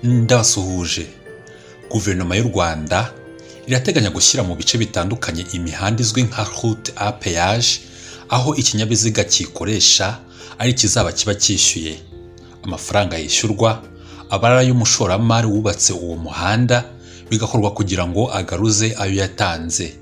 ndabasuhuje guverinoma y'u rwanda irateganya gushyira mu bice bitandukanye imihanda izwi nka route a péage aho ikinyabiziga kiyikoresha ari ikizaba kiba cyishyuye amafaranga yishyurwa aba ari ay'umushoramari wubatse uwo muhanda bigakorwa kugira ngo agaruze ayo yatanze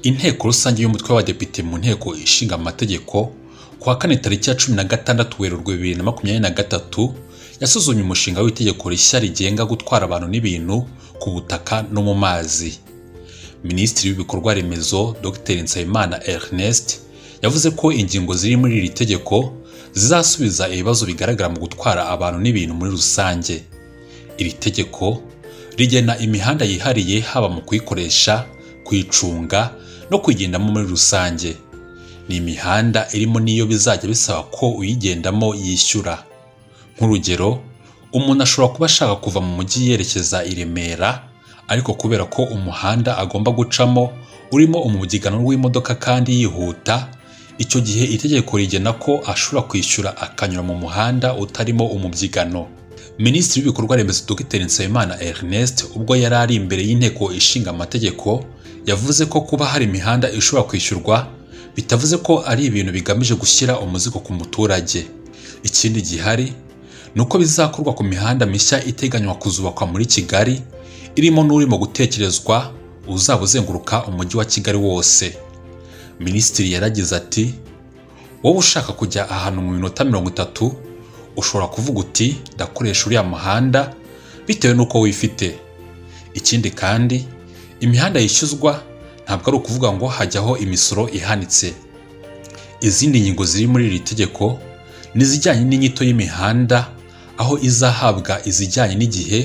inteko rusange y'umutwe w'abadepite mu nteko ishinga amategeko ku wa kane tariki ya cumi na gatandatu werurwe bibiri na makumyabiri na gatatu yasuzumye umushinga w'itegeko rishya rigenga gutwara abantu n'ibintu ku butaka no mu mazi minisitiri w'ibikorwa remezo dr nsabimana ernest yavuze ko ingingo ziri muri iri tegeko zizasubiza ibibazo bigaragara mu gutwara abantu n'ibintu muri rusange iri tegeko rigena imihanda yihariye haba mu kuyikoresha kuyicunga no kuyigendamo muri rusange ni imihanda irimo n'iyo bizajya bisaba ko uyigendamo yishyura nk'urugero umuntu ashobora kuba ashaka kuva mu mujyi yerekeza i remera ariko kubera ko umuhanda agomba gucamo urimo umubyigano w'imodoka kandi yihuta icyo gihe itegeko rigena ko ashobora kwishyura akanyura mu muhanda utarimo umubyigano minisitiri w'ibikorwa remezo dr nsabimana ernest ubwo yari ari imbere y'inteko ishinga amategeko yavuze ko kuba hari imihanda ishobora kwishyurwa bitavuze ko ari ibintu bigamije gushyira umuzigo ku muturage ikindi gihari ni uko bizakorwa ku mihanda mishya iteganywa kuzubakwa muri kigali irimo n'urimo gutekerezwa uzaba uzenguruka umujyi wa kigali wose minisitiri yaragize ati wowe ushaka kujya ahantu mu minota mirongo itatu ushobora kuvuga uti ndakoresha uriya muhanda bitewe n'uko wifite ikindi kandi imihanda yishyuzwa ntabwo ari ukuvuga ngo hajyaho imisoro ihanitse izindi ngingo ziri muri iri tegeko ni izijyanye n'inyito y'imihanda aho izahabwa izijyanye n'igihe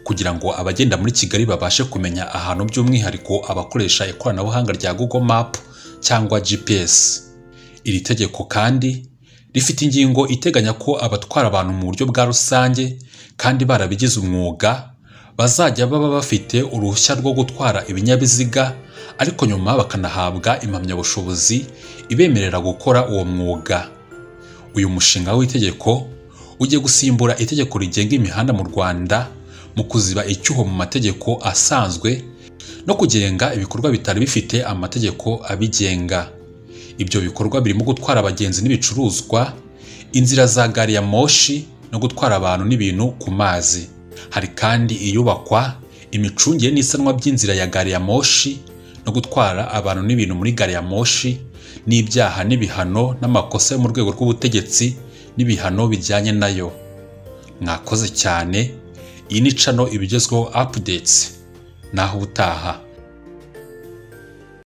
kugira ngo abagenda muri kigali babashe kumenya ahantu by'umwihariko abakoresha ikoranabuhanga rya google map cyangwa gps iri tegeko kandi rifite ingingo iteganya ko abatwara abantu mu buryo bwa rusange kandi barabigize umwuga bazajya baba bafite uruhushya rwo gutwara ibinyabiziga ariko nyuma bakanahabwa impamyabushobozi ibemerera gukora uwo mwuga uyu mushinga w'itegeko ugiye gusimbura itegeko rigenga imihanda mu rwanda mu kuziba icyuho mu mategeko asanzwe no kugenga ibikorwa bitari bifite amategeko abigenga ibyo bikorwa birimo gutwara abagenzi n'ibicuruzwa inzira za gari ya moshi no gutwara abantu n'ibintu ku mazi hari kandi iyubakwa imicungire n'isanwa by'inzira ya gari ya moshi no gutwara abantu n'ibintu muri gari ya moshi n'ibyaha n'ibihano n'amakosa yo mu rwego rw'ubutegetsi n'ibihano bijyanye nayo mwakoze cyane iyi ni cano ibigezweho apudetsi naho ubutaha